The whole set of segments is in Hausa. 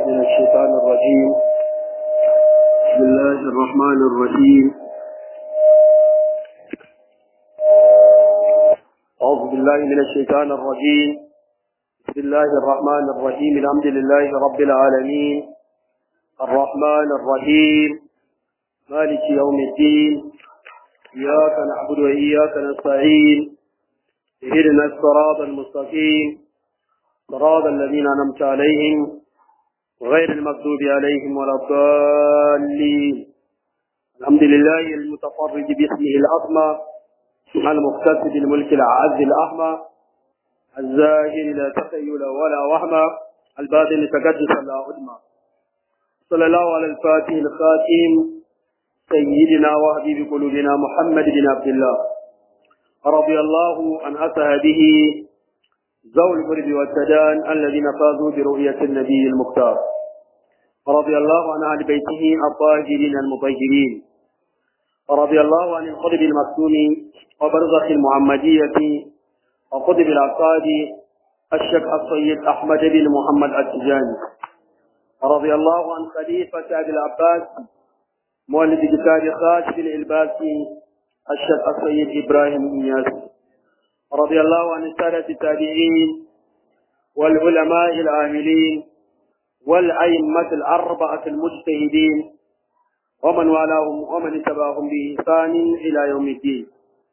من الشيطان الرجيم بسم الله الرحمن الرحيم أعوذ بالله من الشيطان الرجيم بسم الله الرحمن الرحيم الحمد لله رب العالمين الرحمن الرحيم مالك يوم الدين إياك نعبد وإياك نستعين اهدنا الصراط المستقيم صراط الذين أنعمت عليهم غير المغضوب عليهم ولا الضالين الحمد لله المتفرد باسمه الأسمى المختص بالملك العز الأحمى الزاهر لا تخيل ولا وهمى الباطن تقدس لا أدمى صلى الله على الفاتح الخاتم سيدنا وحبيب قلوبنا محمد بن عبد الله رضي الله عن أصحابه ذوي البرد والسدان الذين فازوا برؤية النبي المختار رضي الله عن أهل بيته الطاهرين المطهرين رضي الله عن القطب المكتوم وبرزخ المحمدية وقطب العقاد الشيخ السيد أحمد بن محمد التجاني رضي الله عن خليفة أبي العباس مؤلف كتاب خاشف الإلباسي الشيخ السيد إبراهيم إياس رضي الله عن السادة التابعين والعلماء العاملين والأئمة الأربعة المجتهدين ومن والاهم ومن اتبعهم بإحسان إلى يوم الدين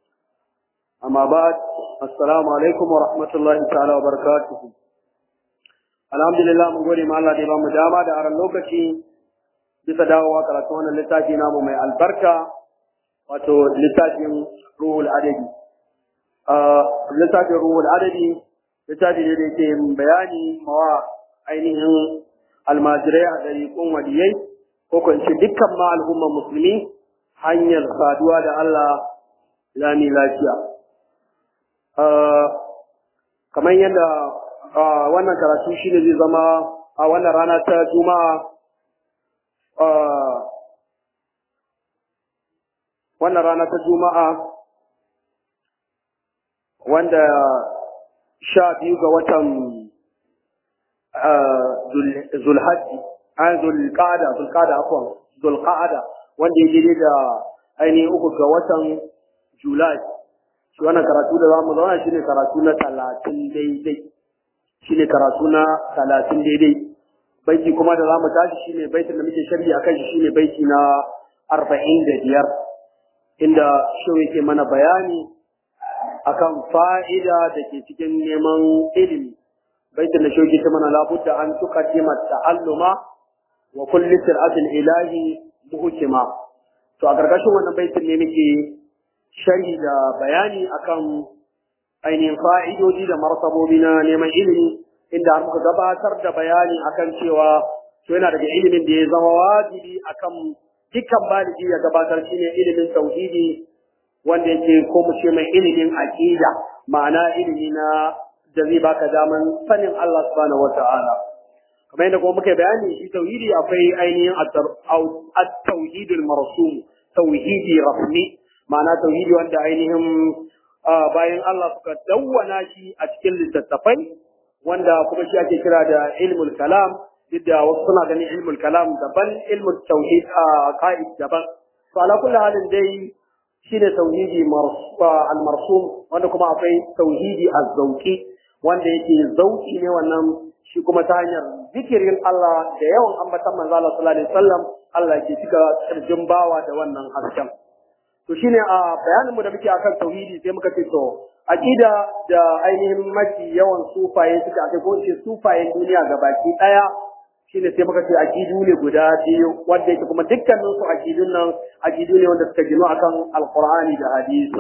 أما بعد السلام عليكم ورحمة الله تعالى وبركاته الحمد لله mun gode ma Allah da ya bamu dama da aran lokaci bisa dawowa karatu wannan littafi namu mai albarka wato littafin ruhul adabi littafin ruhul adabi littafi ne da yake bayani mawa ainihin almajirai a ɗariƙun waliyai ko kwanci dukkan ma al'ummar musulmi hanyar saduwa da Allah lami lafiya. Kamar yadda wannan karatu shi ne zai zama a wannan rana ta juma'a wannan rana ta juma'a wanda sha biyu ga watan zulhajji an zulqada zulqada afwan zulqada wanda ya daidai da ainihin uku ga watan julai shi wannan karatu da zamu zauna shine karatu na talatin daidai shine karatu na talatin daidai baiti kuma da zamu tashi shine baitin da muke sharhi akan shi shine baiti na arba'in da biyar inda shi yake mana bayani akan fa'ida da ke cikin neman ilimi baitin da shi ta mana labudda an tuqaddima ta'alluma wa kulli sir'atil ilahi muhkima to a gargashin wannan baitin ne muke sharhi da bayani akan ainihin fa'idodi da martabobi na neman ilimi inda har muka gabatar da bayani akan cewa to yana daga ilimin da ya zama wajibi akan dukkan baligi ya gabatar shine ilimin tauhidi wanda yake ko mu ce mai ilimin aqida ma'ana ilimi na da zai baka daman sanin Allah subhanahu wata'ala kamar yadda kuma muka bayani shi tauhidi akwai ainihin at-tauhidul marsum tauhidi rasmi ma'ana tauhidi wanda ainihin bayan Allah suka dawwana shi a cikin littattafai wanda kuma shi ake kira da ilmul kalam duk da wasu suna ganin ilmul kalam daban ilmul tauhid a ka'id daban to ala kulli halin dai shine tauhidi al-marsum wanda kuma akwai tauhidi az-zawqi wanda yake zauki ne wannan shi kuma ta hanyar zikirin Allah da yawan ambatan manzo Allah sallallahu alaihi wasallam Allah ke cika kirjin bawa da wannan hasken to shine a bayanin mu da muke akan tauhidi sai muka ce to aqida da ainihin mafi yawan sufaye suka ake ko ce sufayen duniya gabaki daya shine sai muka ce aqidu ne guda biyu wanda yake kuma dukkanin su aqidun nan aqidu ne wanda suka gino akan alqur'ani da hadisi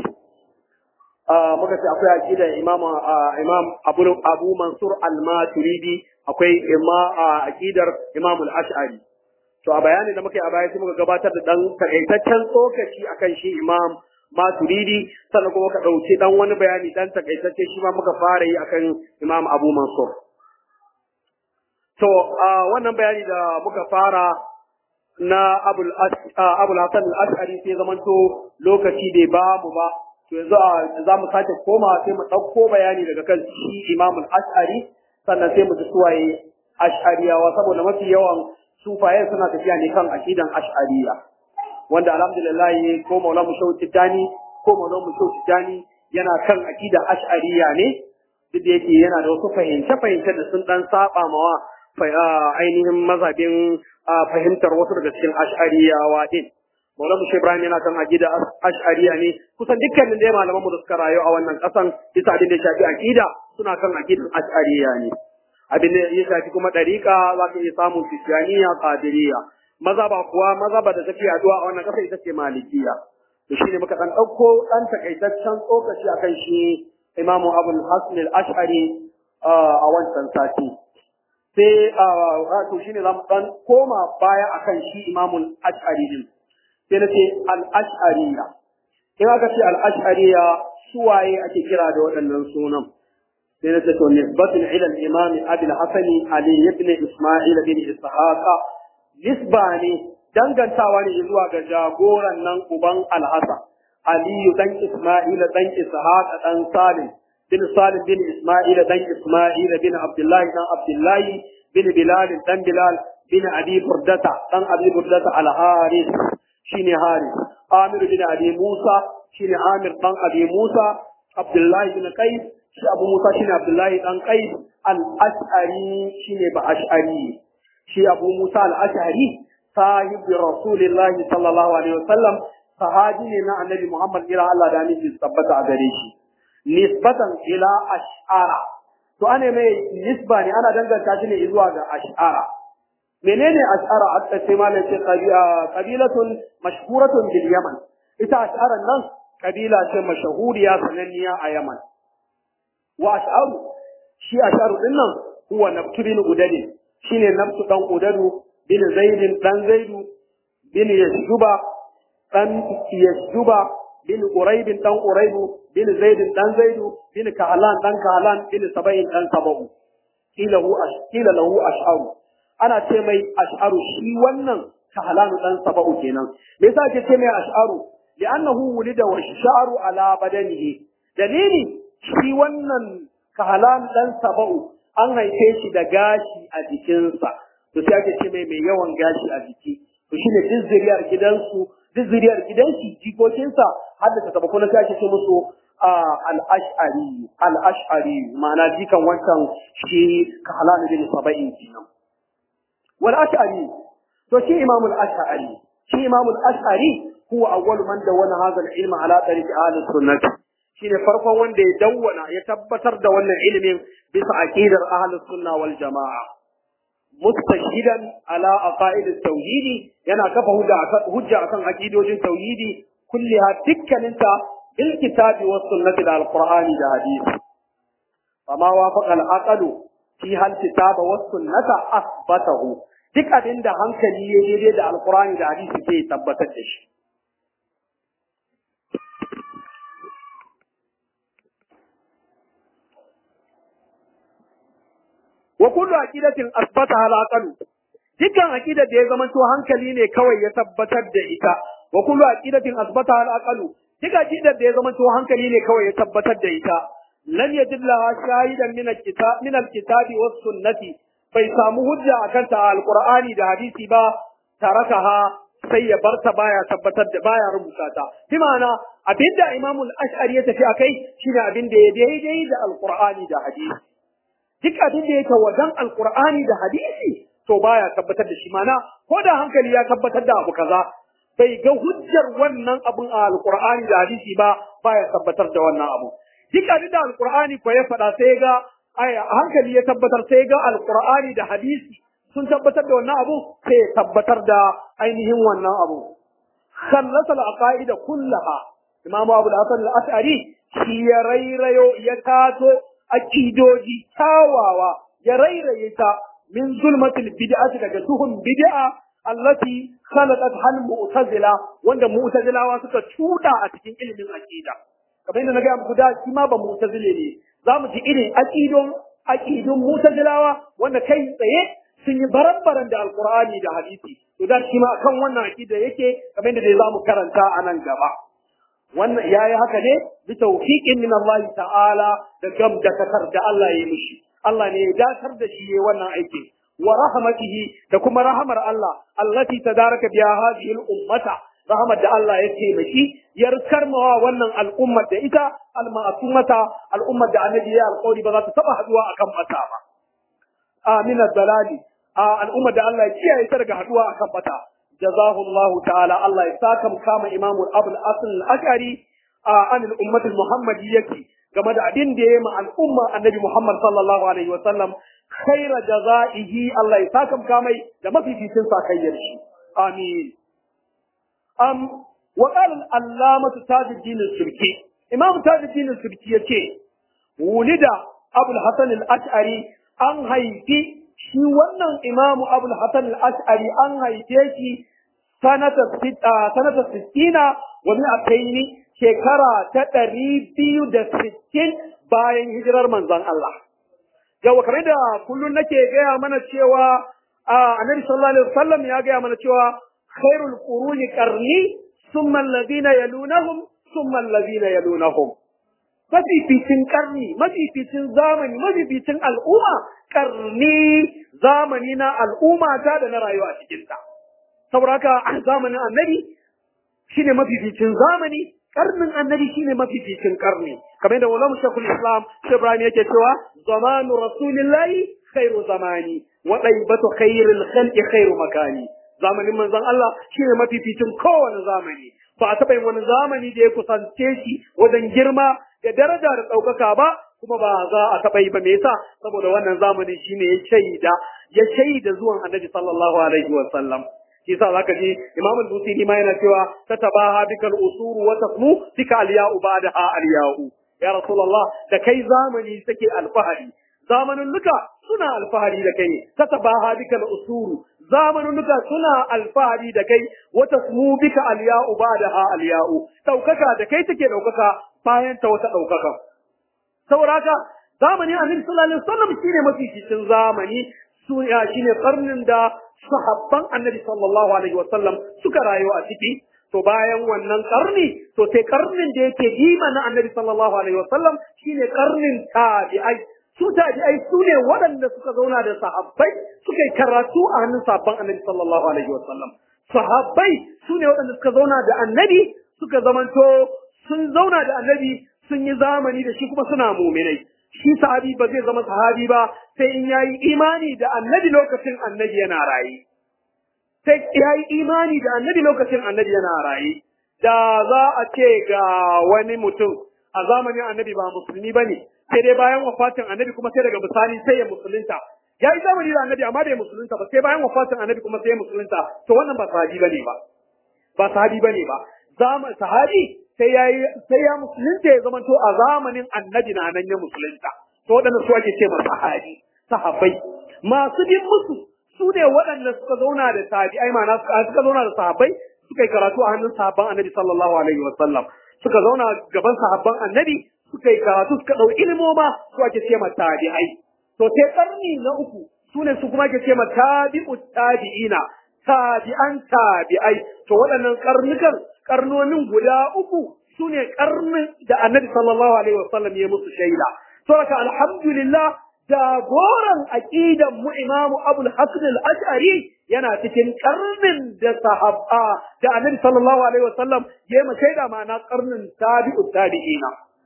muka ce akwai aqida imam imam abu abu mansur al-maturidi akwai imma aqidar imam al-ash'ari to a bayanin da muka yi a baya sai muka gabatar da dan takaitaccen tsokaci akan shi imam maturidi sannan kuma ka dauki dan wani bayani dan takaitacce shi ma muka fara yi akan imam abu mansur to wannan bayani da muka fara na abul abul hasan al-ash'ari sai zamanto lokaci bai ba mu ba to yanzu za mu sake koma sai mu ɗauko bayani daga kan shi imam al-ash'ari sannan sai mu ji suwaye ash'ariyawa saboda mafi yawan sufaye suna tafiya ne kan aqidan ash'ariya wanda alhamdulillah ko maula mu shauti tani ko maula mu shauti tani yana kan aqidan ash'ariya ne duk da yake yana da wasu fahimce fahimce da sun dan saba mawa ainihin mazhabin fahimtar wasu daga cikin ash'ariyawa din Maula Mushe Ibrahim yana kan aqida ash'ariya ne kusan dukkanin da malaman mu da suka rayu a wannan kasan bisa abin da ya shafi aqida suna kan aqidan ash'ariya ne abin da ya shafi kuma dariqa za ka iya samun tijaniya qadiriyya mazhaba kuwa mazhaba da take yaduwa a wannan kasa ita ce malikiya to shine muka dan dauko dan takaitaccen tsokaci akan shi Imamu Abul Hasan al-Ash'ari a wancan sati sai to shine zamu dan koma baya akan shi Imamul Ash'ari din sai na ce al-Ash'ariya in aka ce al-Ash'ariya suwaye ake kira da waɗannan sunan sai na ce to nisbatun ila al-Imam Abi al-Hasan Ali ibn Isma'il bin Ishaq nisba ne dangantawa ne zuwa ga jagoran nan uban al-Hasan Aliyu dan Isma'il dan Ishaq dan Salim bin Salim bin Isma'il dan Isma'il bin Abdullahi dan Abdullahi bin Bilal dan Bilal bin Abi Burdata dan Abi Burdata al-Haris shine Haris Amir bin Abi Musa shine Amir dan Abi Musa Abdullahi bin Qais shi Abu Musa shine Abdullahi dan Qais al-Ash'ari shine ba Ash'ari shi Abu Musa al-Ash'ari sahibi Rasulullahi sallallahu alaihi wasallam sahabi ne na Annabi Muhammad ila Allah da ni tabbata a gare shi nisbatan ila ash'ara to ane mai nisba ne ana danganta shi ne zuwa ga ash'ara menene ash'ara aka ce malam ce qabilatun mashhuratun bil yaman ita ash'ara nan kabila ce mashahuriya sananniya a yaman wa ash'aru shi ash'aru din nan huwa nabtu bin udadi shine nabtu dan udadu bin zaidin dan zaidu bin yashuba dan yashuba bin quraibin dan quraibu bin zaidin dan zaidu bin kahlan dan kahlan bin saba'in dan saba'u kila hu kila lahu ash'aru ana ce mai ash'aru shi wannan kahlanu dan saba'u kenan me yasa ake ce mai ash'aru li'annahu wulida wa sha'ru ala badanihi dalili shi wannan kahlan dan saba'u an haife shi da gashi a jikinsa to sai ake ce mai mai yawan gashi a jiki to shine duk zuriyar gidansu duk zuriyar gidansu jikokinsa har da ta kuma sai ake ce musu al-ash'ari al-ash'ari ma'ana jikan wancan shi kahlan bin saba'in kenan wal ash'ari to shi imam al-ash'ari shi imam al-ash'ari huwa awwal man dawwana hadha al-ilma ala tariq ahli sunnah shine farkon wanda ya dawwana ya tabbatar da wannan ilimin bisa aqidar ahli sunna wal jamaa mustashidan ala aqaid at-tauhid yana kafa hujja hujja akan aqidojin tauhidi kulliha dukkaninta bil kitabi was sunnati da al-qur'ani da hadisi fama wafaqa al-aqlu fi hal kitaba was sunnata asbatahu duk abin da hankali ya daidai da alkurani da hadisi sai ya tabbatar da shi wa kullu aqidatin asbataha al-aqlu dukkan aqidar da ya zama to hankali ne kawai ya tabbatar da ita wa kullu aqidatin asbataha al-aqlu duk aqidar da ya zama to hankali ne kawai ya tabbatar da ita lan yajillaha shahidan min al-kitab min al-kitabi was sunnati bai samu hujja a kanta a alkur'ani da hadisi ba tarakaha sai ya barta baya tabbatar da baya rubuta ta bi ma'ana abinda imamul ash'ari ya tafi akai shine abin da ya daidai da alkur'ani da hadisi duk abin da yake wajen alkur'ani da hadisi to baya tabbatar da shi ma'ana ko da hankali ya tabbatar da abu kaza bai ga hujjar wannan abun a alkur'ani da hadisi ba baya tabbatar da wannan abu duk abin da alkur'ani ko ya faɗa sai ga ai hankali ya tabbatar sai ga alqur'ani da hadisi sun tabbatar da wannan abu sai ya tabbatar da ainihin wannan abu khallasa al-aqaid kullaha imam abu al-hasan al-ash'ari shi ya rairayo ya tato aqidoji tawawa ya rairaye ta min zulmatil bid'ati daga duhun bid'a allati khalaqat hal mu'tazila wanda mu'tazilawa suka cuda a cikin ilimin aqida kamar yadda na ga muku da shi ma ba mu'tazile ne za mu ji irin aƙidun aƙidun mutazilawa wanda kai tsaye sun yi baran-baran da alkur'ani da hadisi to da shi ma kan wannan aƙida yake kamar yadda dai za mu karanta a nan gaba wannan ya yi haka ne bi tawfiqin min Allah ta'ala da gam da katar da Allah ya mishi Allah ne ya dakar da shi wannan aiki wa rahmatihi da kuma rahamar Allah allati tadaraka biha hadhihi al-ummata rahmat da Allah ya taimaki ya karmawa wannan al'ummar da ita al-ma'sumata al'ummar da annabi ya alƙawari ba za ta taba haduwa akan mata ba amin dalali al'ummar da Allah ya kiyaye ta daga haduwa akan mata jazahu Allah ta'ala Allah ya saka kama imamu abul asl al-ashari an al-ummah al-muhammadiyyah game da abin da ya yi ma al'umma annabi Muhammad sallallahu alaihi wa sallam khaira jazaihi Allah ya saka kamai da mafificin sakayyar shi amin am wa qala al-allamah tajuddin al-subki imam tajuddin al-subki yace wulida abul hasan al-ash'ari an haifi shi wannan imam abul hasan al-ash'ari an haife shi sanata sanata 60 wa mi'ataini shekara ta ɗari biyu da sittin bayan hijirar manzon Allah. Yawa kamar da kullum nake gaya mana cewa a annabi sallallahu alaihi wasallam ya gaya mana cewa khairul quruni qarni summa alladhina yalunahum summa alladhina yalunahum. Mafificin karni, mafificin zamani, mafificin al'umma, karni zamani na al'umma ta da na rayuwa a cikinta. Saboda haka zamanin annabi shine mafificin zamani, karnin annabi shine mafificin karni kamar da wala shekul islam shi ibrahim yake cewa zamanu rasulillahi khairu zamani wa daibatu khairil khalqi khairu makani zamanin manzon Allah shine mafificin kowane zamani ba a taɓa yin wani zamani da ya kusance shi wajen girma da daraja da ɗaukaka ba kuma ba za a taɓa yi ba me yasa saboda wannan zamanin shine ya shaida ya shaida zuwan annabi sallallahu alaihi wa sallam shi yasa zaka ji Imam al-Busiri ma yana cewa tatabaha bikal usuru wa taqmu bika al-ya'u ba'daha al-ya'u ya rasulullah da kai zamani take alfahari zamanin luka suna alfahari da kai tatabaha bikal usuru zamanin luka suna alfahari da kai wa taqmu bika al-ya'u ba'daha al-ya'u daukaka da kai take daukaka bayan ta wata daukaka saboda haka zamanin annabi sallallahu alaihi wasallam shine mafi cikin zamani su ya shine karnin da sahabban annabi sallallahu alaihi wasallam suka rayu a ciki to bayan wannan karni to sai karnin da yake jima na annabi sallallahu alaihi wasallam shine karnin tabi'ai su tabi'ai su ne waɗanda suka zauna da sahabbai suka yi karatu a hannun sahabban annabi sallallahu alaihi wasallam sahabbai su ne waɗanda suka zauna da annabi suka zamanto sun zauna da annabi sun yi zamani da shi kuma suna muminai shi sahabi ba zai zama sahabi ba sai in yayi imani da annabi lokacin annabi yana raye sai yayi imani da annabi lokacin annabi yana raye da za a ce ga wani mutum a zamanin annabi ba musulmi bane sai dai bayan wafatin annabi kuma sai daga bisani sai ya musulunta ya yi zamani da annabi amma bai musulunta ba sai bayan wafatin annabi kuma sai ya musulunta to wannan ba sahabi bane ba ba sahabi bane ba zaman sahabi sai ya sai ya musulunta ya zama to a zamanin annabi na nan ya musulunta to waɗanda su ake ce ma sahabi sahabbai masu bin musu su ne waɗanda suka zauna da tabi'ai ma'ana suka zauna da sahabbai suka yi karatu a hannun sahabban annabi sallallahu alaihi wa sallam suka zauna gaban sahabban annabi suka yi karatu suka ɗau ilmoma su ake ce ma tabi'ai to sai karni na uku su ne su kuma ake ce ma tabi'u tabi'ina tabi'an tabi'ai to waɗannan karnukan karnonin guda uku su ne karnin da annabi sallallahu alaihi wasallam ya musu shaida to haka alhamdulillah jagoran aqidan mu imamu abul hasan al-ash'ari yana cikin karnin da sahaba da annabi sallallahu alaihi wasallam ya yi shaida ma'ana karnin tabi'u tabi'ina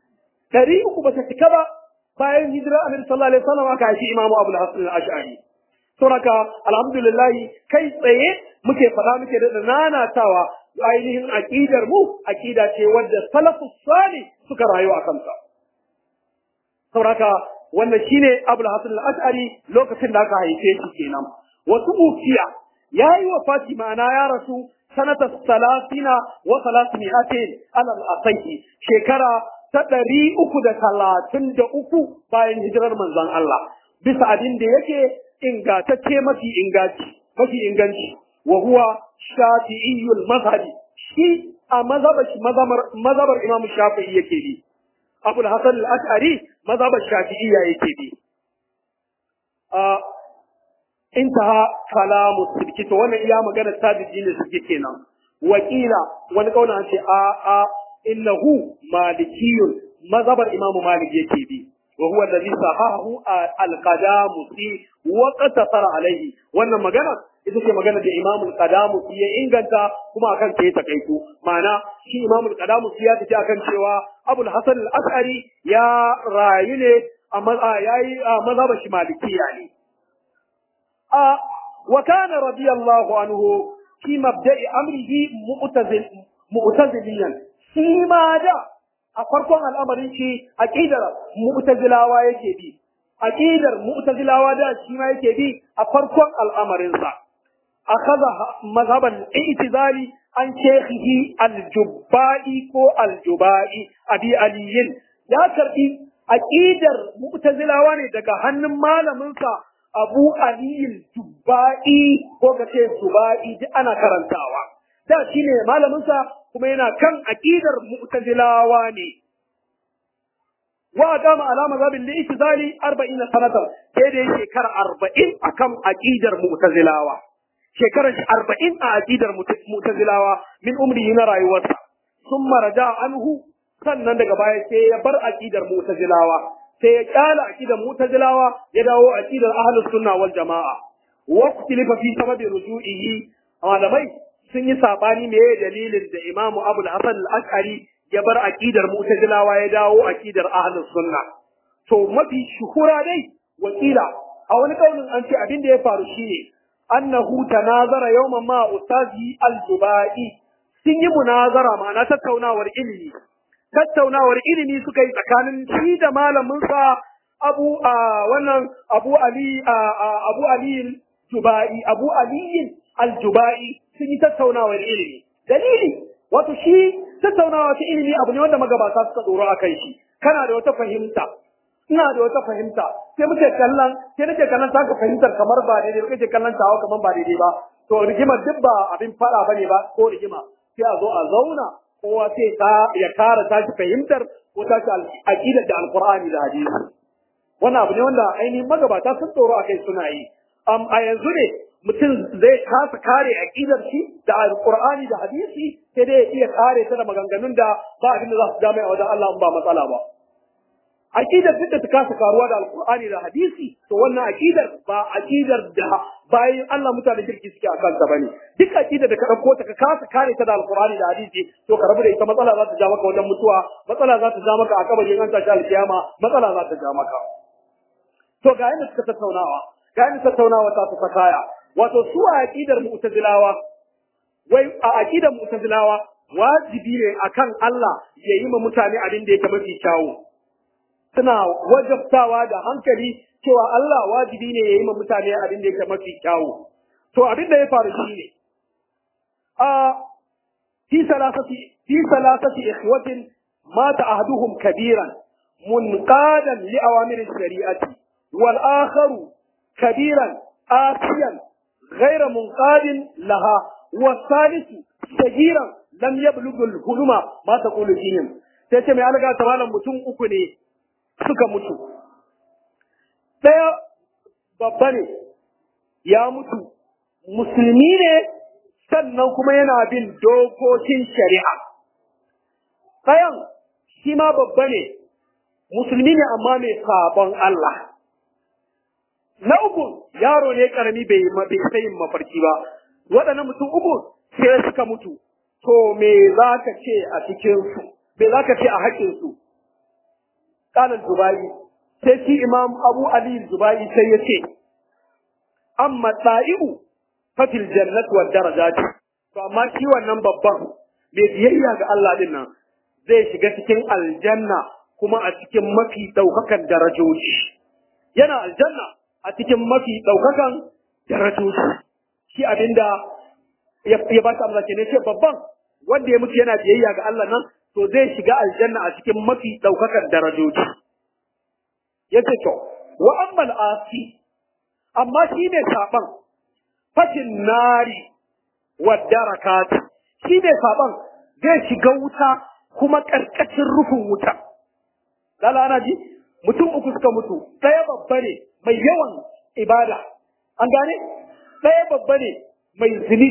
dari uku ba ta cika ba bayan hijira annabi sallallahu alaihi wasallam aka haifi imamu abul hasan al-ash'ari saboda alhamdulillah kai tsaye muke faɗa muke da nanatawa ainihin aqidar mu aqida ce wadda salafus salih suka rayu a kanta saboda wannan shine abul hasan al-ash'ari lokacin da aka haife shi kenan wasu ukiya yayi wa fatima na ya rasu sanata salasina wa salasimi'atin alal asahi shekara ta ɗari uku da talatin da uku bayan hijirar manzon Allah bisa abin da yake ingantacce mafi inganci mafi inganci wa huwa shafi'iyyul mazhabi shi a mazhabar mazhabar Imam Shafi'i yake bi Abu Hasan al-Ash'ari mazhabar Shafi'iyya yake bi a intaha kalamu sibki to wannan iya magana tabi'i ne suke kenan wakila wani kauna ce a a innahu malikiyun mazhabar Imam Malik yake bi wa huwa alladhi sahahu al-qadamusi wa qatasara alayhi wannan magana ita ce magana da Imam al-Qadamusi ya inganta kuma akan ta ya takaitu ma'ana shi Imam al-Qadamusi ya tafi akan cewa Abu al-Hasan al-Ash'ari ya rayu ne a yayi mazhabar shi malikiya ne a wa kana radiyallahu anhu fi mabda'i amrihi mu'tazil mu'taziliyan shi ma da a farkon al'amarin shi aqidar mu'tazilawa yake bi aqidar mu'tazilawa da shi ma yake bi a farkon al'amarin sa akhadha mazhaban i'tizali an shekhihi al-jubba'i ko al-jubai abi aliyin ya karbi aqidar mu'tazilawa ne daga hannun malamin sa abu aliyin jubba'i ko kace jubai duk ana karantawa da shine malamin sa kuma yana kan aqidar mu'tazilawa ne wa qama ala mazhabin li'tizali 40 sanatan sai da shekara 40 akan aqidar mu'tazilawa shekarar 40 a aqidar mu'tazilawa min umri na rayuwarsa summa raja anhu sannan daga baya sai ya bar aqidar mu'tazilawa sai ya kyala aqidar mu'tazilawa ya dawo aqidar ahlus sunna wal jamaa wa ikhtilifa fi sababi ruju'ihi malamai sun yi sabani me dalilin da Imam Abu Hasan al-Ash'ari ya bar aqidar Mu'tazilawa ya dawo aqidar Ahlus Sunna to mafi shuhura dai wakila a wani kaulin an ce abin da ya faru shine annahu tanazara yawman ma ustazi al-Jubai sun yi munazara ma'ana tattaunawar ilimi tattaunawar ilimi suka yi tsakanin shi da malamin sa Abu wannan Abu Ali Abu Ali Jubai Abu Ali al-Jubai sun yi tattaunawar ilimi. Dalili, wato shi tattaunawa ta ilimi abu ne wanda magabata suka tsoro a kan shi. Kana da wata fahimta, ina da wata fahimta, sai muke kallon, sai nake kallon taka fahimtar kamar ba daidai ba, kake kallon tawa kamar ba daidai ba. To rigimar duk ba abin faɗa bane ba ko rigima. Sai a zo a zauna, kowa sai ya kara tashi fahimtar ko tashi aƙidar da Alƙur'ani da hadisi. Wannan abu ne wanda ainihin magabata sun tsoro a kai suna yi. a yanzu ne mutum zai kasa kare aqidar shi da alqur'ani da hadisi sai dai ya iya kare ta da maganganun da ba abin da za su jami'a wajen Allah ba matsala ba aqidar duk da ta kasa karuwa da alqur'ani da hadisi to wannan aqidar ba aqidar da bayan Allah mutane kirki suke akan ta bane duk aqidar da ka dauko ta ka kasa kare ta da alqur'ani da hadisi to ka rabu da ita matsala za ta ja maka wajen mutuwa matsala za ta ja maka a kabarin an tashi alkiyama matsala za ta ja maka to ga yadda suka tattaunawa ga yadda tattaunawa ta ta kaya wato su a aqidar mu'tazilawa wai a aqidar mu'tazilawa wajibi ne akan Allah ya yi ma mutane abin da yake mafi kyawu suna wajabtawa da hankali cewa Allah wajibi ne ya yi ma mutane abin da yake mafi kyawu to abin da ya faru shi ne a fi salasati fi salasati ikhwatin mata ahduhum kabiran munqadan li awamir shari'ati wal akharu kabiran asiyan غير منقاد لها والثالث صغيرا لم يبلغ الحلم ما تقول فيهم sai ce mai alaga ta malam mutum uku ne suka mutu ɗaya babba ne ya mutu musulmi ne sannan kuma yana bin dokokin shari'a ɗayan shi ma babba ne musulmi ne amma mai sabon Allah Na uku yaro ne karami bai bai sai yin mafarki ba. Waɗannan mutum uku sai suka mutu. To me za ka ce a cikin su? Me za ka ce a haƙƙin su? Kalan Zubai sai shi Imam Abu Ali Zubai sai ya ce amma ta'i'u fatil jannat wa darajat. To amma shi wannan babban mai biyayya ga Allah din nan zai shiga cikin aljanna kuma a cikin mafi ɗaukakan darajoji. Yana aljanna a cikin mafi ɗaukakan darajoji shi abinda ya ba ta Allah ke ne ce babban wanda ya mutu yana biyayya ga Allah nan to zai shiga aljanna a cikin mafi ɗaukakan darajoji ya ce to wa ammal asi amma shi ne saban fashin nari wa darakat shi ne saban zai shiga wuta kuma ƙarƙashin rufin wuta Lala ana ji mutum uku suka mutu ɗaya babba ne mai yawan ibada an gane ɗaya babba ne mai zunubi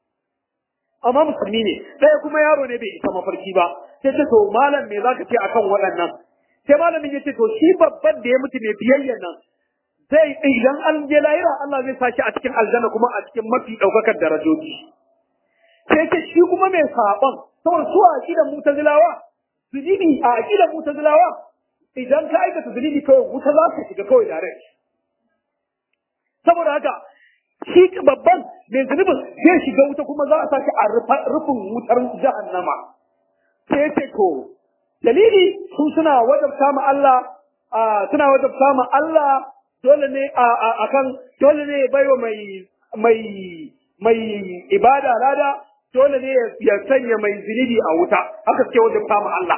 amma musulmi ne ɗaya kuma yaro ne bai isa mafarki ba sai ce to malam me zaka ce akan waɗannan sai malamin ya ce to shi babban da ya mutu mai biyayya nan zai idan an je lahira Allah zai sa shi a cikin aljanna kuma a cikin mafi ɗaukakar darajoji sai ce shi kuma mai saɓon saboda su a aƙidan mutazilawa zunubi a aƙidan mutazilawa idan ka aikata zunubi kawai wuta za ka shiga kawai direct saboda haka shi babban mai zunubin zai shiga wuta kuma za a sa shi a rufin wutar jahannama sai ya ce to dalili su suna wajabta ma Allah suna wajabta ma Allah dole ne a kan dole ne baiwa mai mai mai ibada lada dole ne ya sanya mai zunubi a wuta haka suke wajabta ma Allah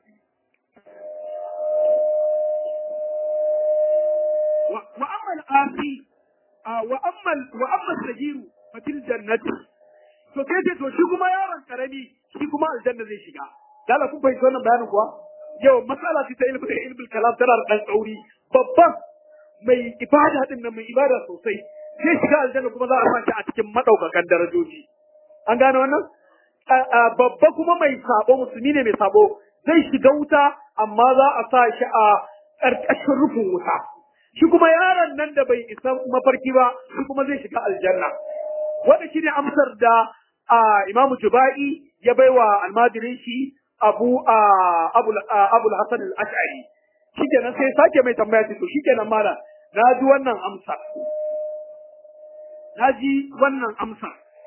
wa amma al-asi wa amma wa amma sajiru fatil jannati to sai ce to shi kuma yaron karami shi kuma aljanna zai shiga dala kun fahimci wannan bayanin kuwa yau matsala ce ta ilmi da ilmin kalam tana da dan tsauri babban mai ibada din nan mai ibada sosai zai shiga aljanna kuma za a sa shi a cikin madaukakan darajoji an gane wannan babba kuma mai sabo musulmi ne mai sabo zai shiga wuta amma za a sa shi a ƙarƙashin rufin wuta shi kuma yaron nan da bai isa mafarki ba shi kuma zai shiga aljanna wanda shine amsar da Imam Jubai ya baiwa almajirin shi Abu Abu Abu Hasan al-Ash'ari shikenan sai sake mai tambaya ce to shikenan mala na ji wannan amsa na ji wannan amsa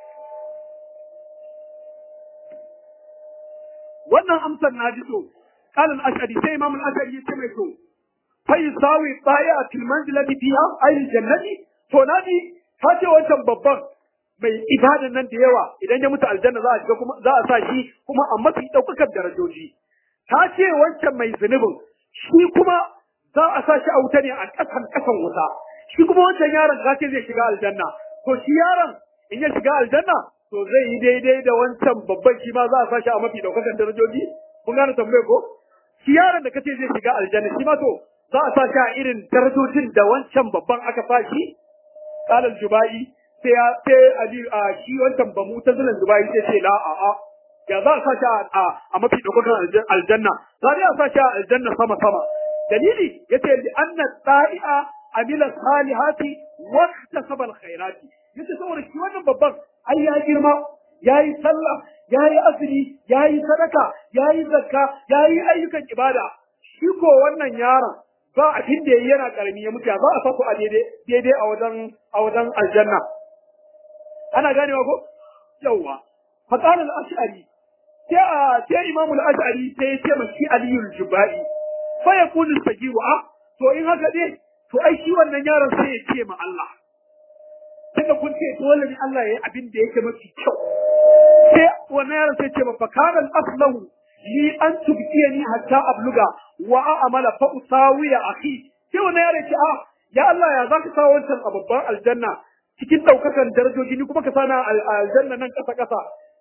wannan amsar na ji to قال الأشعري سي إمام الأشعري يتمي تو فيساوي الطائع في المنزلة فيها أي الجنة to naji ta ce wancan babban mai ibadan nan da yawa idan ya mutu aljanna za a shiga kuma za a sa shi kuma a mafi ɗaukakar darajoji ta ce wancan mai zunubin shi kuma za a sa shi a wuta ne a ƙasan ƙasan wuta shi kuma wancan yaron za ce zai shiga aljanna to shi yaron in ya shiga aljanna to zai yi daidai da wancan babban shi ma za a sa shi a mafi ɗaukakar darajoji kun gane tambaye ko shi yaron da kace zai shiga aljanna shi ma to za a sa shi a irin darajojin da wancan babban aka sa shi kalal jubai sai ya sai ali a shi wancan ba mutazilan jubai sai ce la a a ya za a sa shi a a mafi daukakan aljanna za a sa shi a aljanna sama sama dalili yace li anna ta'i'a amila salihati wa ihtasaba alkhairati yace saboda shi wannan babban ai ya girma yayi sallah yayi azumi yayi sadaka yayi zakka yayi ayyukan ibada shi ko wannan yaron ba abin da yayi yana karami ya mutu za a sako a daidai daidai a wajen a wajen aljanna ana ganewa ko yawa faqala al-ash'ari sai a sai imamu al-ash'ari sai ya ce mashi aliyul jubai fa yaqulu sagiru a to in haka ne to ai shi wannan yaron sai ya ce ma Allah tunda kun ce dole ne Allah ya yi abin da yake mafi kyau sai wannan yaron sai ce ma fa kana al-aslahu li an tubtiyani hatta abluga wa a'mala fa usawiya akhi sai wannan yaron ce a ya Allah ya zaka sa wancan a babban aljanna cikin daukakan darajoji ni kuma ka sana aljanna nan kasa kasa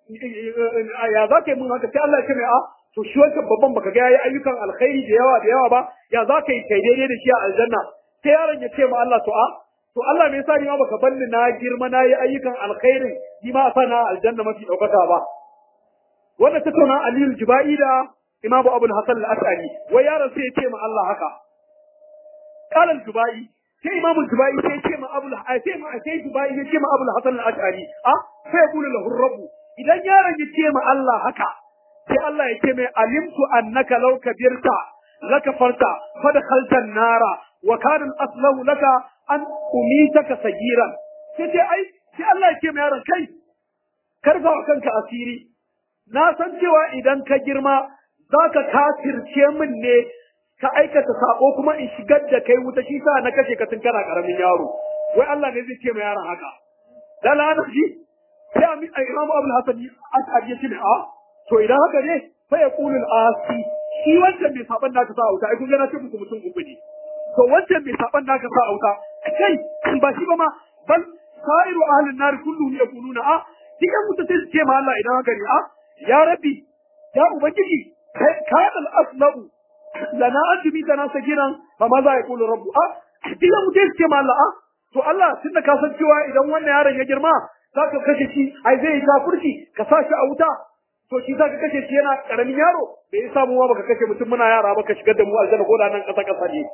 ya zaka yi mun haka sai Allah ya ce mai a to shi wancan babban baka ga yayi ayyukan alkhairi da yawa da yawa ba ya zaka yi kai daidai da shi a aljanna sai yaron ya ce ma Allah to a to Allah me yasa ni ma baka banni na girma na yi ayyukan alkhairin ni ma sa na aljanna mafi daukaka ba wannan tattauna Aliyu Jubai da Imam Abu Hasan al-As'ari wai yaron sai ya ce ma Allah haka qala al-Jubai sai Imam Jubai sai ya ce ma Abu sai ma sai Jubai ya ce ma Abu Hasan al-As'ari a sai ya kula lahu rabbu idan yaron ya ce ma Allah haka sai Allah ya ce mai alimtu annaka law kabirta laka farta fadkhalta an-nara wa kana al-aslahu laka an umitaka sagiran sai ce ai sai Allah ya ce mai yaron kai karfa wa kanka asiri na san cewa idan ka girma za ka kafirce min ne ka aikata sako kuma in shigar da kai wuta shi sa na kashe ka tun kana karamin yaro wai Allah ne zai ce mai yaron haka da lana shi sai amin imamu abul hasan as'ad ya ce a to idan haka ne fa yaqulul asi shi wancan bai saban naka sa wuta ai kun ga na ce muku mutum uku ne to wancan bai saban naka sa wuta kai ba shi ba ma bal sa'iru ahlin nar kulluhum yaquluna a dikan mutum sai su ce ma Allah idan haka ne a ya rabbi ya ubangiji kayan al'aslahu lana azumi da nasa giran ba ma za a kula rabbu a dikan mutum sai su ce ma Allah a to Allah tun da ka san cewa idan wannan yaron ya girma za ka kashe shi ai zai yi kafurci ka sa shi a wuta to shi zaka kashe shi yana karamin yaro bai yi samu baka kashe mutum muna yara baka shigar da mu aljanna ko da nan kasa kasa ne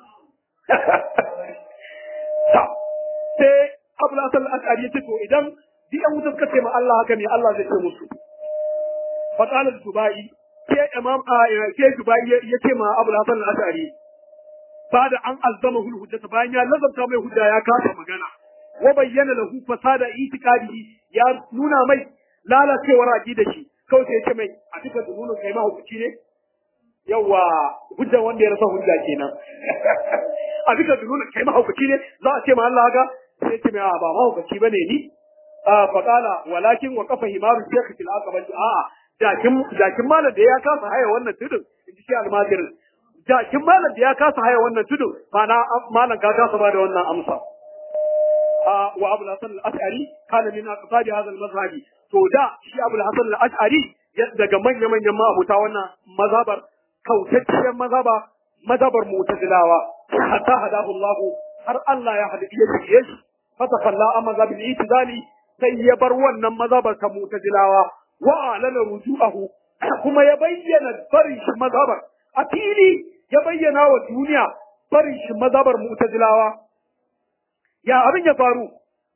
sai Abul Hasan al-Ash'ari ya ce to idan duk yan wuta suka ce ma Allah haka ne Allah zai ce musu fa qala Dubai ke imam ke Dubai ya ce ma Abul Hasan al-Ash'ari ba da an azzama hul hujjata bayan ya lazabta mai hujja ya kasa magana wa bayyana lahu fasada itiqadihi ya nuna mai lalacewar aqida shi kawai sai ya ce mai a duka dununu kai ma hukunci ne yawa hujja wanda ya rasa hujja kenan a duka dununu kai ma hukunci ne za a ce ma Allah haka sai ya ce mai ba ma hukunci bane ni fa qala walakin wa qafa himaru shaykh fil aqaba a jakin jakin malam da ya kasa haya wannan tudun inji shi almajirin jakin malam da ya kasa haya wannan tudun mana malam ka kasa ba da wannan amsa wa Abu Hasan al-Ash'ari kana min aqsadi hadha al-mazhab to da shi Abu Hasan al-Ash'ari daga manya manyan mabuta wannan mazhabar kautacciyar mazhaba mazhabar mu'tazilawa hatta hadahu Allah har Allah ya hadi ya shige shi fatakalla amma mazhabin itizali sai ya bar wannan mazhabar ta mu'tazilawa wa alana ruju'ahu kuma ya bayyana barin shi mazhabar a fili ya bayyana wa duniya barin shi mazhabar mu'tazilawa ya abin ya faru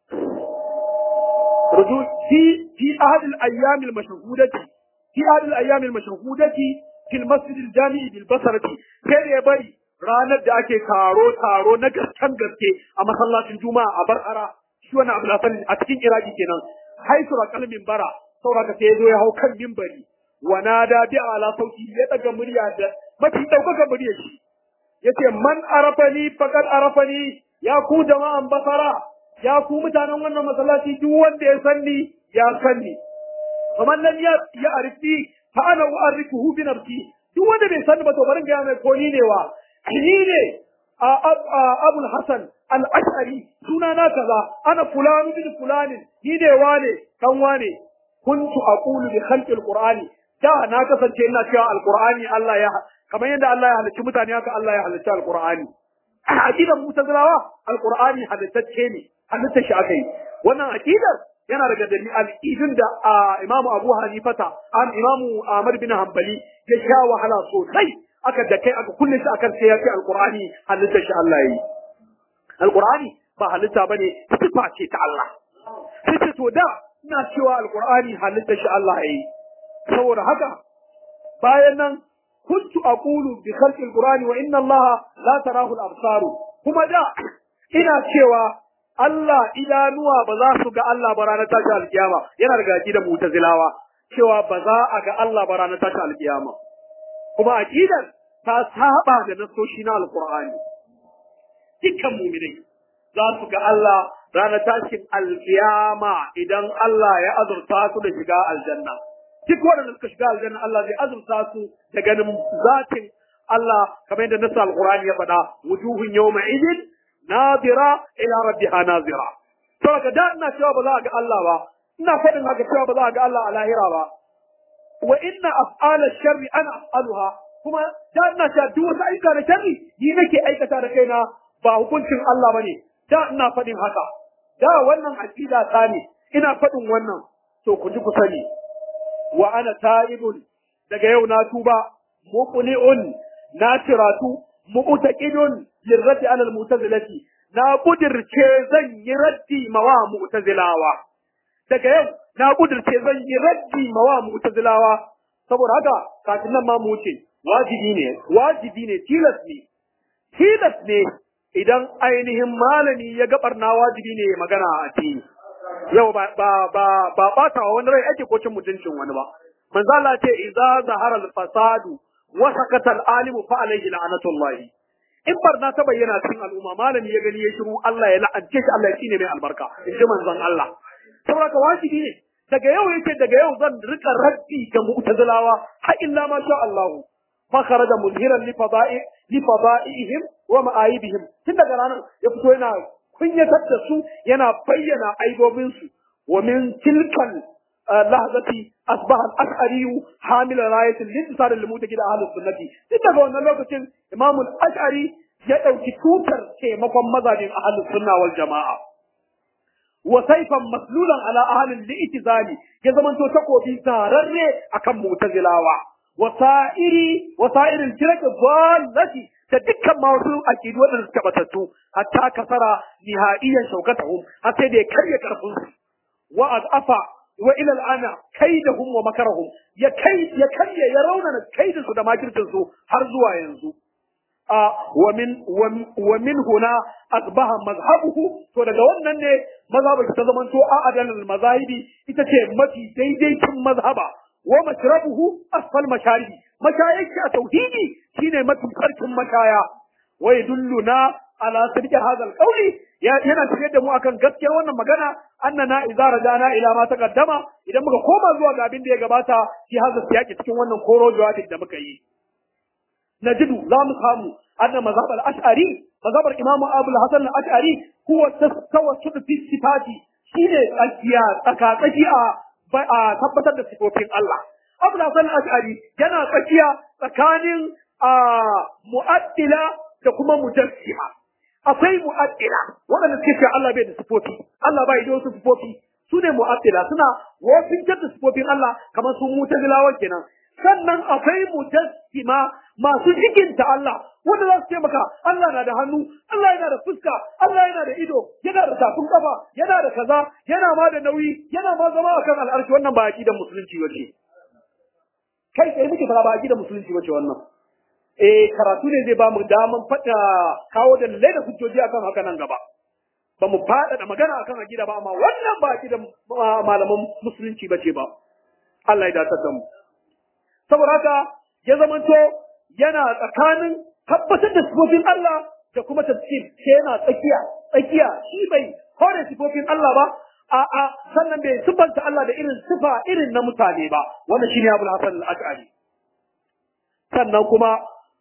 ruju fi fi ahad al-ayyam al-mashhudati fi ahad al-ayyam al-mashhudati fi al-masjid al-jami' bil basrati sai ya bari ranar da ake taro taro na gaskan gaske a masallacin juma'a a bar'ara shi wannan abu hasan a cikin iraki kenan haisu kalmin bara saboda sai ya zo ya hau kan mimbari wa nada bi ala sauti ya daga murya da mafi daukaka muryar shi yace man arafani faqad arafani ya ku jama'an basara ya ku mutanen wannan masallaci duk wanda ya sanni ya sanni kamar nan ya ya arifi fa ana u'arifuhu bi nafsi duk wanda bai sanni ba to barin ga mai ko ni ne wa ni ne abul hasan al-ash'ari suna na kaza ana fulanu bin fulanin ni ne wane kan wane kuntu aqulu bi khalqi al-qur'ani da na kasance ina cewa al-qur'ani Allah ya kamar yadda Allah ya halicci mutane haka Allah ya halicci al-qur'ani a aqidar mutazilawa al-qur'ani halittacce ne halittar shi aka yi wannan aqidar yana daga dalilin al-idin da Imam Abu Hanifata an Imam Ahmad bin Hanbali ya sha wahala sosai aka da kai aka kulle shi akan sai ya ce al-qur'ani halittar shi Allah ya yi al-qur'ani ba halitta bane sifa ce ta Allah sai ce to da ina cewa al-qur'ani halittar shi Allah ya yi saboda haka bayan nan kuntu aqulu bi khalqi al-qur'ani wa inna Allah la tarahu al-absar kuma da ina cewa Allah idanuwa ba za su ga Allah ba ranar tashi alkiyama yana daga aqidar mu'tazilawa cewa ba za a ga Allah ba ranar tashi alkiyama kuma aqidar ta saba da nasoshi na alqur'ani dukkan mu'minai za su ga Allah ranar tashin alkiyama idan Allah ya azurta su da shiga aljanna duk waɗanda suka shiga aljanna Allah zai azurta su da ganin zatin Allah kamar yadda nasa alqur'ani ya faɗa wujuhun yawma idin nadira ila rabbiha nazira saboda da ina cewa ba za a ga Allah ba ina faɗin haka cewa ba za a ga Allah a lahira ba wa inna af'ala sharri ana af'aluha kuma da ina cewa duk wasu ayyuka na sharri ni nake aikata da kaina ba hukuncin Allah bane da ina faɗin haka da wannan aqida ta ne ina faɗin wannan to ku ji ku sani wa ana ta'ibun daga yau na tuba muqli'un na tiratu mu'taqidun lirraddi ala al-mu'tazilati na kudirce zan yi raddi mawa mu'tazilawa daga yau na kudirce zan yi raddi mawa mu'tazilawa saboda haka kafin nan ma mu ce wajibi ne wajibi ne tilas ne tilas ne idan ainihin malami ya ga barna wajibi ne magana a ci yau ba ba ba ba bata wani rai ake ko cin mutuncin wani ba manzo Allah ce idza zahara al-fasadu wa sakata al-alimu fa alayhi la'natullahi in barna ta bayyana cikin al'umma malami ya gani ya shiru Allah ya la'ance shi Allah ya tsine mai albarka in ji manzon Allah saboda wajibi ne daga yau yake daga yau zan rika raddi ga mu'tazilawa har illa ma sha Allah fa kharaja muzhiran li fada'i li fada'ihim wa ma'aibihim tun daga ranar ya fito yana kunyatar da su yana bayyana aibobin su wa min tilkal lahzati asbaha al-ash'ari hamila rayatin lintisar al-mutaqid ahli sunnati tun daga wannan lokacin imam al-ash'ari ya dauki tutar taimakon mazajin ahli sunna wal jama'a wa saifan maslulan ala ahlil li'tizali ya zamanto takobi tararre akan mu'tazilawa wa sa'iri wa sa'irin shirka dallati da dukkan masu aqidu wadanda suka batattu hatta kasara nihaiyan shaukatahum har sai da ya karya karfin su wa azafa wa ila al'ana kaidahum wa makarahum ya kai ya karya ya raunana kaidin su da makircin su har zuwa yanzu a wa min wa min huna asbaha mazhabuhu to daga wannan ne mazhabu ta zamanto a adalal mazahibi ita ce mafi daidaitin mazhaba wa mashrabuhu asfal masharibi mashayiki a tauhidi shine mafi karkin mashaya wa yadulluna ala sirri hadha alqawli yana tafiyar da mu akan gaskiyar wannan magana annana idza rajana ila ma taqaddama idan muka koma zuwa ga abin da ya gabata shi hadha siyaki cikin wannan koro jawabin da muka yi najidu za mu samu anna mazhab al-ash'ari mazhab imamu abu al-hasan al-ash'ari huwa tawassul fi sifati shine tsakiya tsakatsaki a a tabbatar da sifofin Allah abu al-hasan al-ash'ari yana tsakiya tsakanin mu'addila da kuma mujassima akwai mu'addila waɗanda suke cewa Allah bai da sifofi Allah bai da wasu sifofi su ne mu'addila suna wofin da sifofin Allah kamar su mutazilawa kenan sannan akwai mujassima masu jikinta Allah wanda za su ce maka Allah na da hannu Allah yana da fuska Allah yana da ido yana da tafin kafa yana da kaza yana ma da nauyi yana ma zama akan al'arshi wannan ba aqidar musulunci wace kai sai muke fara ba aqidar musulunci wace wannan eh karatu ne zai ba mu daman fada kawo da lalle da hujjoji akan haka nan gaba ba mu fada da magana akan aqida ba amma wannan ba aqidar malaman musulunci bace ba Allah ya dace da mu saboda haka ya zamanto yana tsakanin tabbatar da sifofin Allah da kuma tafsir sai yana tsakiya tsakiya shi bai kore sifofin Allah ba a a sannan bai sifanta Allah da irin sifa irin na mutane ba wannan shine Abu Hasan al-Ash'ari sannan kuma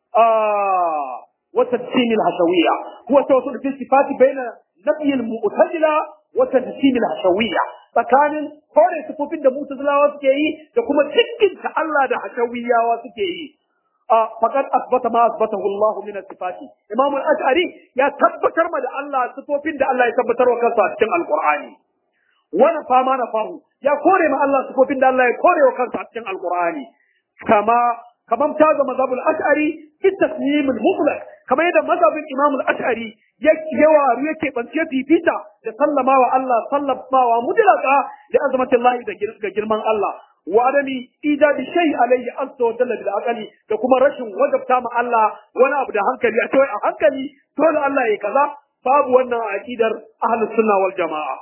wa tafsim al-hashawiyya huwa tawassul fi sifati baina nafi al-mu'tazila wa tafsim al-hashawiyya tsakanin kore sifofin da mutazilawa suke yi da kuma cikinta Allah da hashawiyawa suke yi faqad asbata ma asbatahu Allah min sifati Imam al-Ash'ari ya tabbatar ma da Allah sifofin da Allah ya tabbatar wa kansa a cikin Al-Qur'ani wani fama na fahu ya kore ma Allah sifofin da Allah ya kore wa kansa a cikin Al-Qur'ani kama kamar ta ga mazhabul ash'ari fi tasnim al-mutlaq kamar yadda mazhabin Imam al-Ash'ari ya yawa yake bance fifita da sallama wa Allah sallamawa mutlaqa da azmatillahi da girman Allah wa adami ijadi shay alayhi azza wa jalla bil aqli da kuma rashin wajabta ma Allah wani abu da hankali a cewa a hankali dole Allah ya kaza babu wannan aqidar ahlus sunna wal jamaa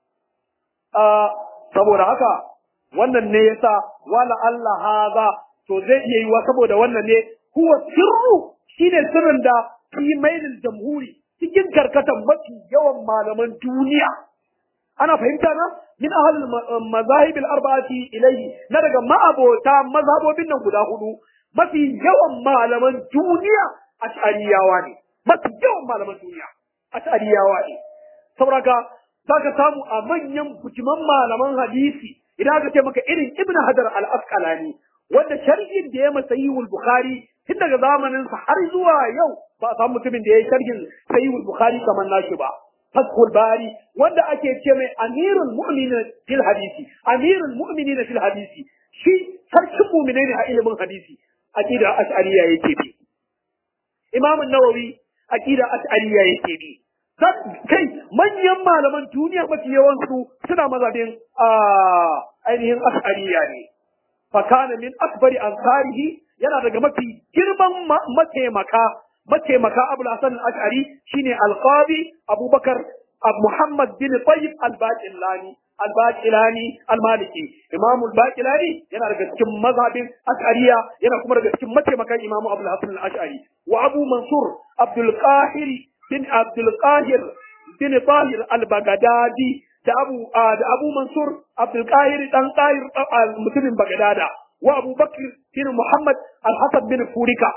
a saboda haka wannan ne yasa wala Allah haza to zai iya yiwa saboda wannan ne huwa sirru shine sirrin da fi mailil jamhuri cikin karkatan mafi yawan malaman duniya ana fahimta na min ahlul mazahib al-arba'ati ilayhi na daga ma'abota mazhabobin nan guda hudu mafi yawan malaman duniya ash'ariyawa ne mafi yawan malaman duniya ash'ariyawa ne saboda zaka samu a manyan bujiman malaman hadisi idan aka ce maka irin ibnu hajar al-asqalani wanda sharhin da ya masa sahihul bukhari tun daga zamanin sa har zuwa yau ba a samu mutumin da ya yi sharhin sahihul bukhari kamar nashi ba fathul bari wanda ake ce mai amirul mu'minin fil hadisi amirul mu'minin fil hadisi shi sarkin mu'minai ne a ilimin hadisi aqida ash'ariyya yake bi imam an-nawawi aqida ash'ariyya yake bi kai manyan malaman duniya mafi yawansu suna mazabin ainihin ash'ariyya ne fakana min akbari ansarihi yana daga mafi girman mataimaka mataimaka abul hasan al-ash'ari shine al-qadi abubakar muhammad bin tayyib al-baqillani al-baqilani al-maliki imam al-baqilani yana daga cikin mazhabin ash'ariya yana kuma daga cikin mataimakan imam abul hasan al-ash'ari wa abu mansur abdul qahir bin abdul qahir bin tahir al-baghdadi da abu da abu mansur abdul qahir dan qahir mutumin bagdada wa abu bakr bin muhammad al-hasan bin furika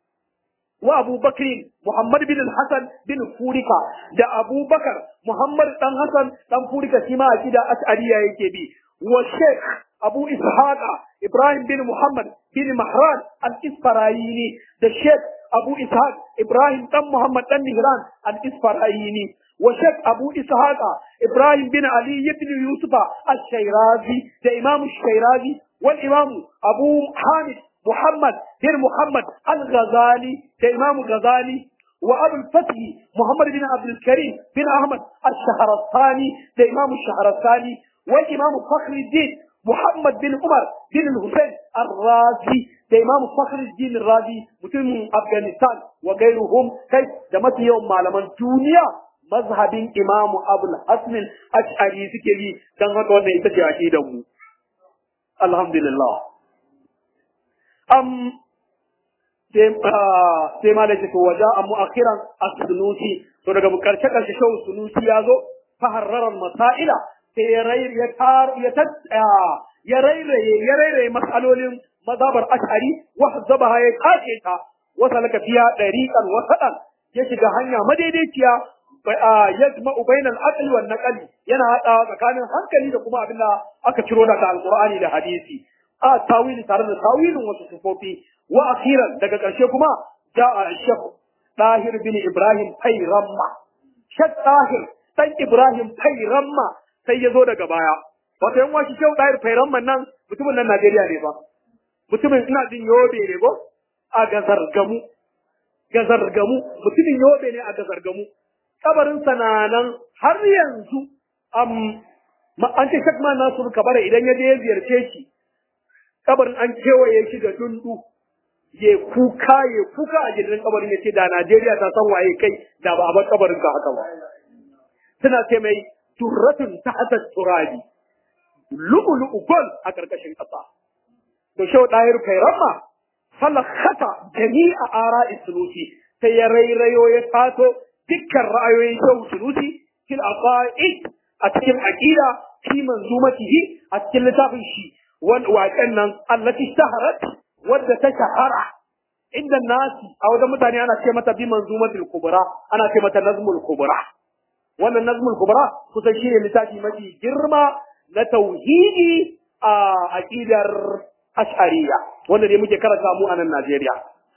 wa abu bakr muhammad bin al-hasan bin furika da abu bakar muhammad dan hasan dan furika shi ma akida ash'ariya yake bi wa sheikh abu ishaqa ibrahim bin muhammad bin mahran al-isfarayini da sheikh Abu Ishaq Ibrahim dan Muhammad dan Mihran al-Isfarayini wa Sheikh Abu Ishaq Ibrahim bin Ali ibn Yusuf al-Shayrazi da Imam al-Shayrazi wal Imam Abu Hamid Muhammad bin Muhammad al-Ghazali da Imam Ghazali وأبو الفتح محمد بن عبد الكريم بن أحمد الشهرستاني ده إمام الشهرستاني والإمام فخر الدين محمد بن عمر بن الحسين الرازي ده إمام فخر الدين الرازي مسلم أفغانستان وغيرهم كيف دمت يوم معلمان الدنيا مذهب إمام أبو الحسن الأشعري سكري دان هذا وانا يتجي عشيدهم الحمد لله أم sai ma da ce to waja a mu'akhiran as-sunusi to daga karshe karshe shaw sunusi ya zo fa harraran masaila sai ya rai ya tar ya tat ya rairaye ya rairaye masalolin mazhabar ash'ari wa hazabaha ya kace ta wa salaka fiya dariqan wa sadan ya shiga hanya madaidaiciya yajma'u bainal aqli wan naqli yana hada tsakanin hankali da kuma abin da aka ciro daga alqur'ani da hadisi a tawili tare da tawilin wasu sufofi wa akhiran daga ƙarshe kuma ja'a shekh Tahir bin Ibrahim Fairamma Shekh Tahir dan Ibrahim Fairamma sai ya zo daga baya wato yan washi Shekh Tahir Fairamma nan mutumin nan Najeriya ne ba mutumin ina jin Yobe ne ko a Gazargamu Gazargamu mutumin Yobe ne a Gazargamu kabarin sananan har yanzu am an ce Shekh Ma Nasiru Kabara idan ya je ya ziyarce shi kabarin an kewaye shi da dundu ya kuka ya kuka a gidan kabarin ya ce da Najeriya ta san waye kai da ba a bar kabarin ka haka ba suna ce mai turratun ta hata turabi lu'ulu'u gol a karkashin ƙasa to shau ɗahir kairamma falakata jami'a ara isulusi sai ya rairayo ya tato dukkan ra'ayoyin shau sulusi fil aqaid a cikin aqida fi manzumatihi a cikin littafin shi waƙen nan allati shaharat wadda ta shahara inda nasi a wajen mutane ana ce mata bi manzumatul kubra ana ce mata nazmul kubra wannan nazmul kubra kusan shi ne littafi mafi girma na tauhidi a aqidar ash'ariyya wanda ne muke karanta mu a nan Najeriya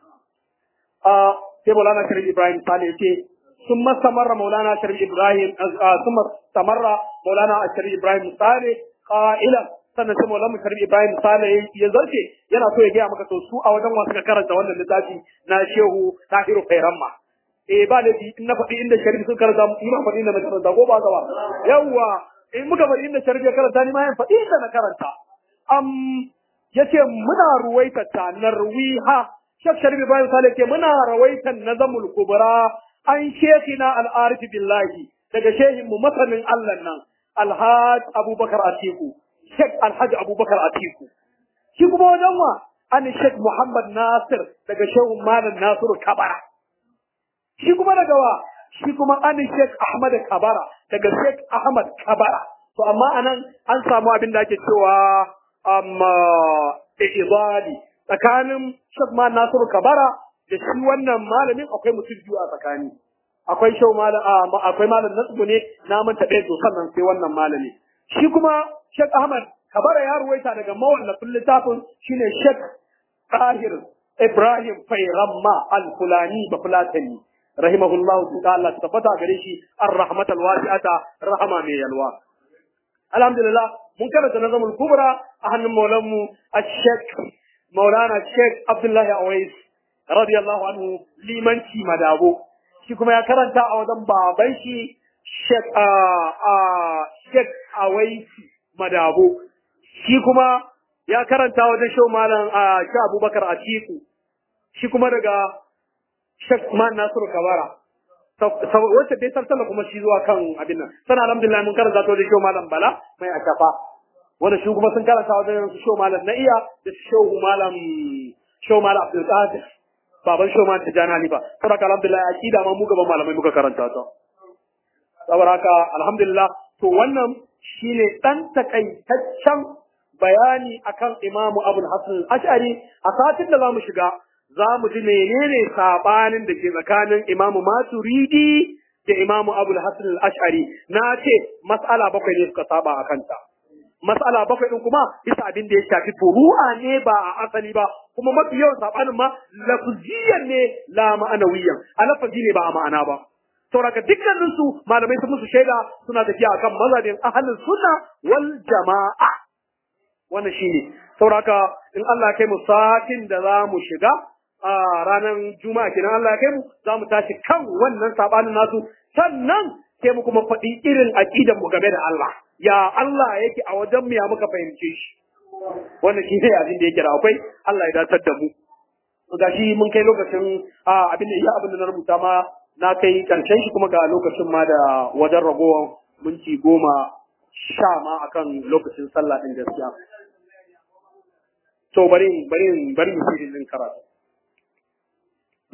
a sai Maulana Sharif Ibrahim Sale yace sun mastamarra Maulana Sharif Ibrahim sun mastamarra Maulana Sharif Ibrahim Sale qailan sannan sai Maulana Sharif Ibrahim Sale ya zarce yana so ya gaya maka to su a wajen wasu ka karanta wannan littafi na Shehu Tahiru Khairamma eh ba da in na faɗi inda Sharif sun karanta ni ma faɗi inda na karanta ko ba ba yawwa in muka faɗi inda Sharif ya karanta ni ma yan faɗi inda na karanta am yace muna ruwaita ta narwiha Shek Sharif Ibrahim Sale ce muna rawaitan nazamul kubra an shekina al-arif billahi daga shehin mu masanin Allah nan Alhaj Abubakar Atiku Sheikh Alhaji Abubakar Atiku. Shi kuma wajen wa an Sheikh Muhammad Nasir daga Shehu Malam Nasiru Kabara. Shi kuma daga wa shi kuma an Sheikh Ahmad Kabara daga Sheikh Ahmad Kabara. To amma anan an samu abin da ake cewa amma izali tsakanin Sheikh Malam Nasiru Kabara da shi wannan malamin akwai mutum biyu a tsakani. Akwai Shehu Malam akwai Malam Nasiru ne na manta ɗaya to sannan sai wannan malami. Shi kuma Sheikh Ahmad Kabara ya ruwaita daga mawallafin littafin shine Sheikh Tahir Ibrahim Fairamma Al-Fulani Bafulatani rahimahullahu ta'ala tabbata gare shi ar-rahmatal wasi'ata rahama mai yalwa alhamdulillah mun karanta nazamul kubra a hannun maulanmu Sheikh Maulana Sheikh Abdullah Awais radiyallahu anhu limanci madabo shi kuma ya karanta a wajen baban shi Sheikh Sheikh Awais madabo shi kuma ya karanta wajen shau malam a shi abubakar atiku shi kuma daga shek man nasiru kabara wacce dai sarsala kuma shi zuwa kan abin nan sana alhamdulillah mun karanta ta wajen shau malam bala mai ashafa wanda shi kuma sun karanta wajen shau malam na iya da shau malam shau malam abdul qadir baban shau malam tijani halifa saboda alhamdulillah akida ma mu gaban malamai muka karanta ta saboda haka alhamdulillah to wannan shine dan takaitaccen bayani akan Imamu Abul Hasan Ash'ari a satin da zamu shiga zamu ji menene sabanin da ke tsakanin Imamu Maturidi da Imamu Abul Hasan Ash'ari na ce mas'ala bakwai ne suka saba akan ta mas'ala bakwai din kuma bisa abin da ya shafi furu'a ne ba a asali ba kuma mafi yawan sabanin ma lafziyan ne la ma'anawiyan a lafazi ne ba a ma'ana ba sauraka dukkanin su malamai sun musu shaida suna tafiya akan mazhabin ahlus sunna wal jama'a wannan shine sauraka in Allah ya kai mu satin da za mu shiga a ranar juma'a kenan Allah ya kai mu za mu tashi kan wannan sabanin nasu sannan sai mu kuma faɗi irin aqidan mu game da Allah ya Allah yake a wajen mu ya muka fahimce shi wannan shi ne abin da yake da akwai Allah ya datar da mu ga shi mun kai lokacin abin da iya abin da na rubuta ma na kai karshen shi kuma ga lokacin ma da wajen ragowar minti goma sha ma akan lokacin sallah din gaskiya to bari bari bari mu yi karatu